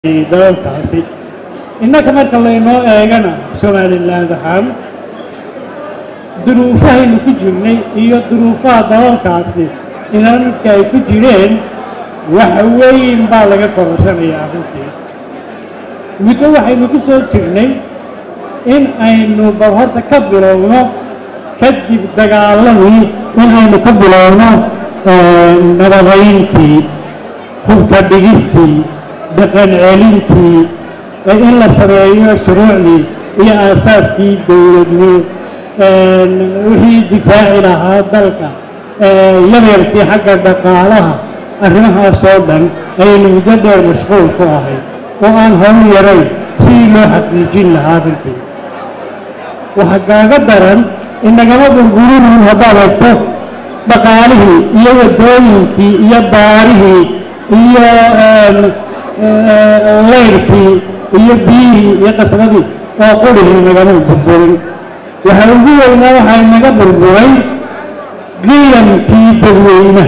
dalalkaasi innaka marka laynoo eegana somalilan ahaan duruufahaynu ku jirnay iyo duruufaha dalalkaasi inanka ay ku jireen wax weyn baa laga kororsanayaa runtii muddo waxaynu ku soo jirnay in aynu bal horta ka bilowno kadib dagaaladii in aynu ka bilowno nabadayntii hubka dhigistii dhaqan celintii in la sameeyo shuruucdii iyo aasaaskii dowladnimo wixii difaaci lahaa dalka yaryarkii xagga dhaqaalaha arrimahaasoo dhan ayaynu muddo dheer mashquul ku ahay oo aan howl yarayn sidii loo xaqiijin lahaa runtii waxaa kaaga daran inagama burburinun haddaad egto dhaqaalihii iyo waddooyinkii iyo baarihii iyo leyrkii iyo biyihii iyo qasbadii oo qurihii nagama burburin waxaa ugu weynaa waxaa naga burburay qiyamkii dadweynaha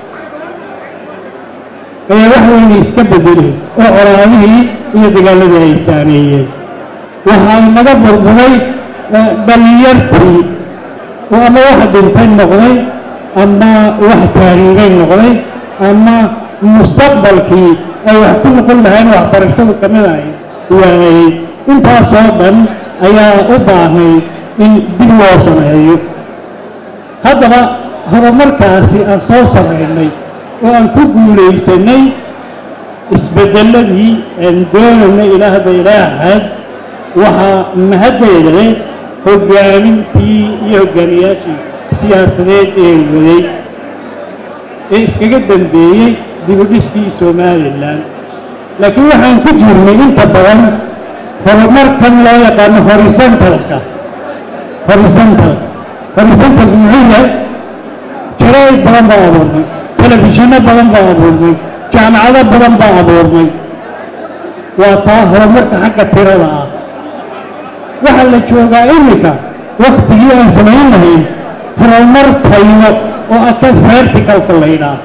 ayaa wax weyna iska bedelay oo coraadihii iyo dagaaladii ay saameeyeen waxaa naga burburay dhalinyartii oo ama wax dhintay noqday ama wax taariigay noqday ama mustaqbalkii ay wax ku noqon lahayn waxbarashadu ka mid ahay waayey intaasoo dhan ayaa u baahnay in dib loo sameeyo haddaba horumarkaasi aan soo samaynay oo aan ku guulaysanay isbeddeladii aan doonaynay ilaahda ilaahaad waxaa mahaddeeda leh hoggaamintii iyo hoggaamiyaashii siyaasadeed ee waday ee iskaga dambeeyey dibudhiskii somalilan laakiin waxaan ku jirnay inta badan horumarkan loo yaqaano horizontalka horizontalka horizontalka muxuu yahay jaraa'id badan baa abuurnay telefishinno badan baa abuurnay jaamacado badan baa abuurnay waa taa horumarka xagga tirada ah waxaa la joogaa iminka waktigii aan samayn lahayn horumar tayno oo aka verticalka la ydhaah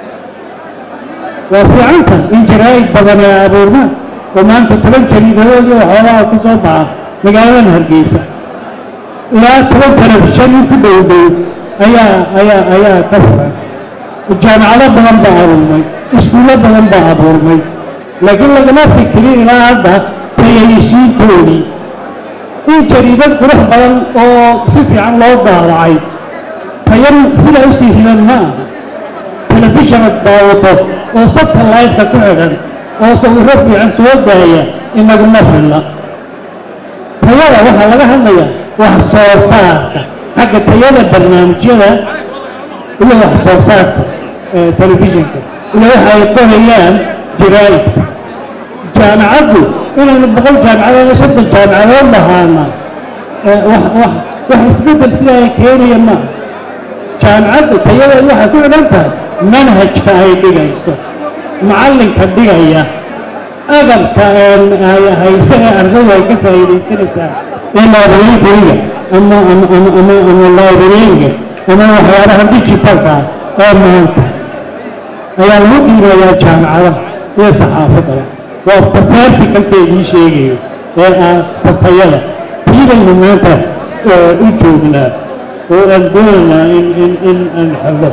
waa fiicanta in jaraa'id badan ee abuurna oo maanta toban jariidadood oo xoolaha ka soo baxa magaaladan hargeysa ilaa toban telefishan in ku dhow dhow ayaa ayaa ayaa ka furan jaamacado badan baa abuurmay iskuullo badan baa abuurmay laakiin lagama fikirin ilaa hadda tayaysiintoodii in jariidad qurux badan oo si fiican loo daawacay tayan sidaa usii hidan ma aha telefishanad daawato oo satellite-ka ku xidhan oo sawirro fiican soo daaya inaguma filla tayada waxaa laga hadlayaa wax soo saarka xagga tayada barnaamijyada iyo wax soo saarka telefishinka iyo waxa ay qorayaan jaraa'idka jaamacaddu inaynu boqol jaamacadood iyo soddon jaamacadood lahaana wax wax wax isbeddel sidaa ay keenaya maaha jaamacaddu tayadeed waxay ku xidhan tahay manhajka ay dhigayso macallinka dhigaya agabka hayse ee ardaydu ay ka faa'iidaysanaysaa ee librariga ama ama ama ama ama librariga ama waxyaalaha digitalka oo maanta ayaa lagu qiimeeyaa jaamacadaha iyo saxaafadaba waa tafaartikalkeedii sheegayo ee ah tatayada tii baynu maanta u joognaa oo aan doonaynaa in in in aan xallo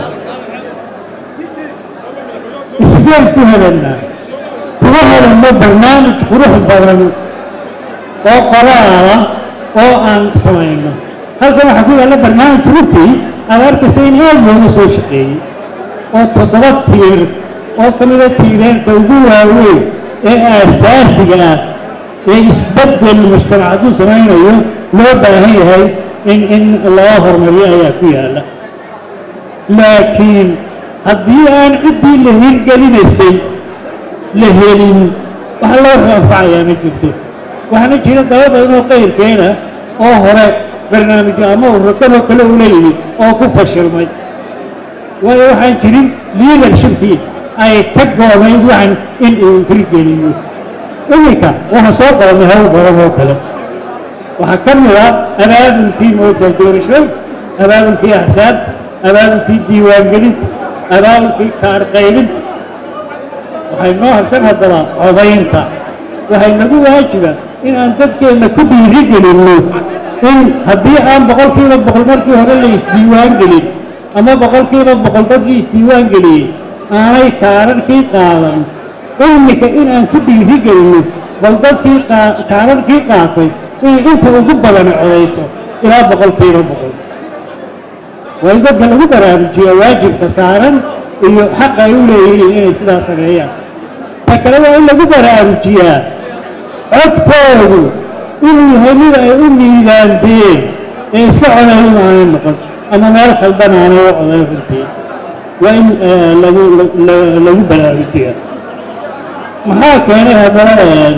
isbeen ku helannaa kuma helanno barnaamij qurux badan oo qoraala oo aan samayno halkan waxaa ku yaalla barnaamij runtii aad arkaysa in aad looga soo shaqeeyey oo toddoba tiir oo ka mida tiireenka ugu waaweyn ee aasaasiga ah ee isbeddel mujtamac hadduu samaynayo loo baahan yahay in in loo horumariyo ayaa ku yaalla laakiin haddii aan ciddii la hirgelinaysay la helin wax loo anfacayaa ma jirto waxaana jira daba badan oo qayrkeena oo hore barnaamijyo ama ururkanoo kale ula yimid oo ku fashilmay waayo waxaan jirin leadershipkii ay ka goonayd waxan in uu hirgeliyo iminka waxaan soo qabanay hawl badan oo kale waxaa ka mid ah abaabulkii moota doorashada abaabulkii axsaabta abaabulkii diiwaangelinta abaabulkii kaarqaybinta waxay noo habshan haddaba codaynta waxay nagu waajiba in aan dadkeenna ku dhiiri gelinno in haddii aan boqolkiiba boqol markii hore la isdiiwaan gelin ama boqolkiiba boqol dadkii isdiiwaan geliyey aanay kaararkii qaadan imika in aan ku dhiiri gelinno bal dadkii kaararkii qaatay inay inta ugu badani codayso ilaa boqolkiiba boqol waa in dadka lagu baraarujiyo waajibka saaran iyo xaqa ay u leeyihiin inay sidaa sameeyaan ta kale waa in lagu baraarujiyaa codkoodu inuu yahay mid ay u miidaanteen ee iska codayn aanay noqon ama meel khaldan aanay u codayn runtii waa in lagu lagu baraarujiyaa maxaa keenay haddana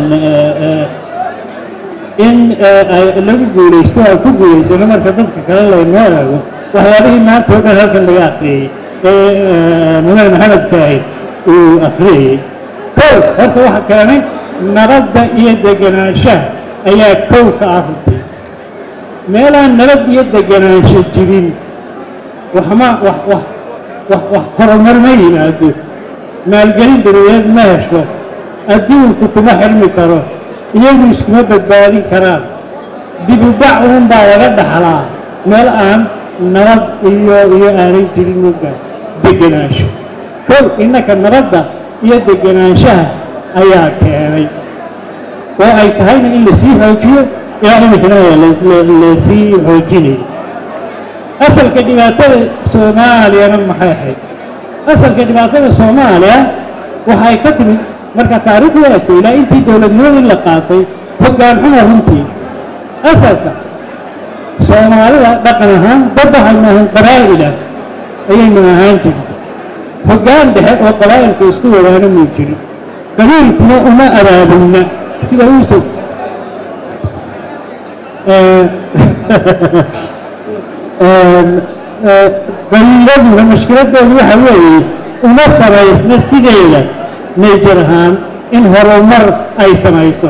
in lagu guulaysto aan ku guulaysano marka dadka kale laynoo eego waxyaabihii maanta oo dhan halkan laga akhriyey ee mudane maxamedka ahayd uu akhriyayey kow horta waxa keenay nabadda iyo degenaanshaha ayaa kow ka ah runtii meelaan nabad iyo degenaansho jirin waxma wax wax wax wax horumar ma yimaado maalgelin dabadeed ma hesho adduunku kuma xirmi karo iyagu iskuma badbaadin karaan dib u dhac uun baa laga dhaxlaa meel aan nabad iyo iyo aanay jirin uga degenaansho kow innaka nabadda iyo degenaanshaha ayaa keenay oo ay tahayna in lasii xoojiyo ilaa imikana lasii xoojinayo asalka dhibaatada soomaaliyana maxay ahayd asalka dhibaatada soomaaliya waxay ka timid marka taariikhda eegto ilaa intii dowladnimadii la qaatay hoggaan xuma runtii asalka soomaalida dhaqan ahaan dad waxaynu ahayn qabaa'ila ayaynu ahaan jirta hoggaan dhexe oo qabaa'ilka isku wadaana muu jirin qabiilkuna uma abaabulna sida uusug qabiiladuna mushkiladoodu waxa weeye uma samaysna sideeda nayjar ahaan in horumar ay samayso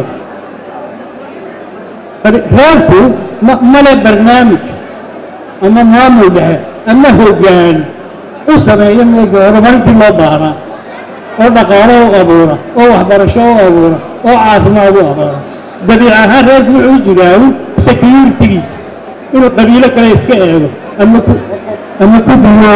reerku male barnaamij ama maamul dhexe ama hoggaan u sameeya mega horumarintii loo baahnaa oo dhaqaalo u abuura oo waxbarasho u abuura oo caafimaad u abuura dabiic ahaan reerku wuxuu jiraawu securitigiisa inuu qabiilo kale iska eego ama ku ama ku duwo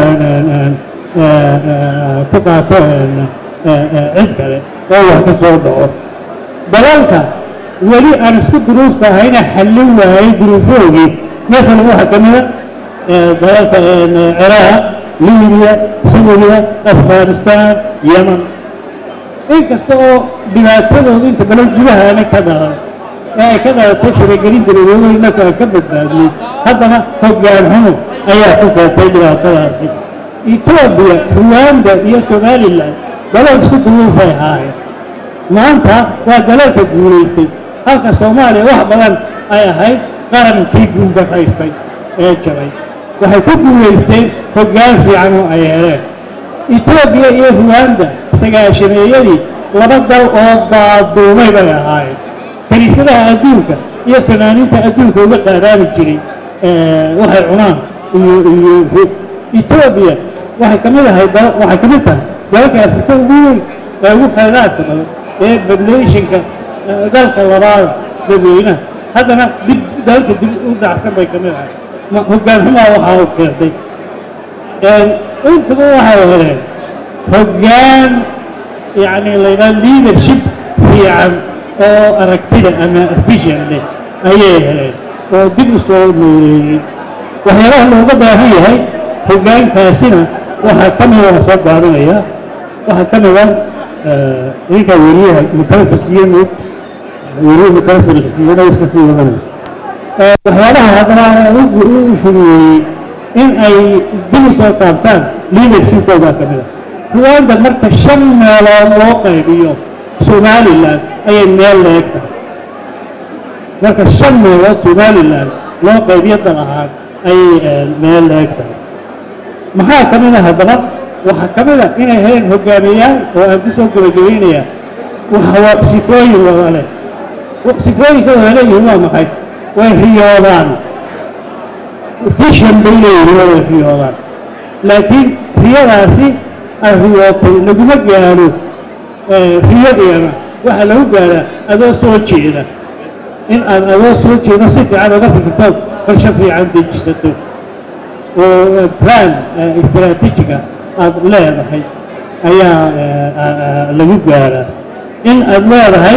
ku qaato cid kale oo wax ka soo dhaco dalalka weli aan isku duruufta ahayna xallin waayey duruufoogii masalan waxaa ka mida dalalka ciraaq libiya suuriya afghanistan yeman inkasta oo dhibaatadooda inta badan gudahaana ka dhalan ee ay ka dhalatay faragelin daladoodoo innaku aan ka badbaadnay haddana hoggaan xumo ayaa ku keentay dhibaatadaasi etoobiya ruwanda iyo somalilan dalal isku duruufay ahaayeen maanta waa dalalka guulaystay halka soomaaliya wax badan ay ahayd qarankii guuldarraystay ee jabay waxay ku guulaysteen hoggaan fiican oo ay heleen etoobiya iyo ruwanda sagaashameeyadii laba dal oo daaduumay bay ahaayeen kiniisadaha adduunka iyo fanaaniinta adduunka uga qaadaami jiray waxay cunaan iyo iyo etoobiya waxay ka mid ahay waxay ka mid tahay dalalka afrika ugu weyn ee ugu khayraadka badan ee populationka dalka labaada dadweynaha haddana dib dalalka dib u dhacsan bay ka mid ahay hoggaan xumaa waxaa u keentay intaba waxay heleen hoggaan yacni laydhaha leadership fiican oo aragtida ama vision leh ayay heleen oo dib u soo nooleeyey waxyaalaha looga baahan yahay hoggaankaasina waxaa ka mida waa soo gaabinaya waxaa ka mida ninka weriyaha mukalafasiye moog weriye mukalafasiiyana iska sii wadanaya waxyaalaha haddana u fuduyeeyey in ay dib u soo taabtaan leadershipkooda ka mida ruwanda marka shan meelood loo qaybiyo somalilan ayay meel leeg tahay marka shan meelood somalilan loo qaybiyo dal ahaan ayay meel leeg tahay maxaa ka mid a haddana waxaa ka mid a inay heleen hogaamiyayaal oo aan ku soo gebagabaynayaa waxwa sifooyin wada leh sifooyinka wada leeyihiin waa maxay way riyoodaan vision bay leeyihiin way riyoodaan laakiin riyadaasi ay riyootay laguma gaaro riyo iyana waxaa lagu gaaraa adoo soo jeeda in aad adoo soo jeeda si fiican uga fikirtood qorshe fiican dejisato oo plan istaraatiijiga aad leedahay ayaa lagu gaaraa in aad leedahay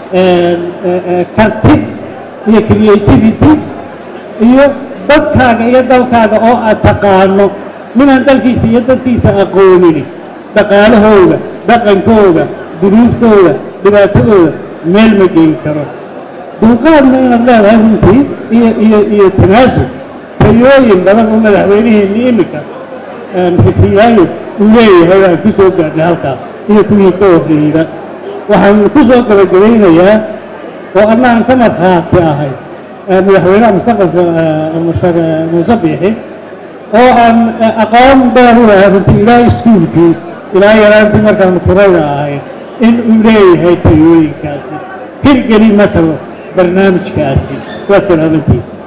karti iyo creativity iyo dadkaaga iyo dalkaaga oo aad taqaano minaan dalkiisa iyo dadkiisa aqoonini dhaqaalahooda dhaqankooda duruuftooda dhibaatadooda meel ma geyn karo dulqaadna inaad leedahay runtii iyo iyo iyo tanaasul tayooyin badan oo madaxweyniheenni iminka sigsiyaayo uu leeyahay aan ku soo gaadhnay halkaas iyo kuwii ka horreeyda waxaan ku soo gabagabaynayaa oo annaan ka markhaati ahay madaxweynaha mustaqbalka muuse biixi oo aan aqoon dheer u lahay runtii ilaa iskuulkii ilaa yaraantii markaan kurayda ahay in uu leeyahay tayooyinkaasi hirgeli matalo barnaamijkaasi waa salaamantii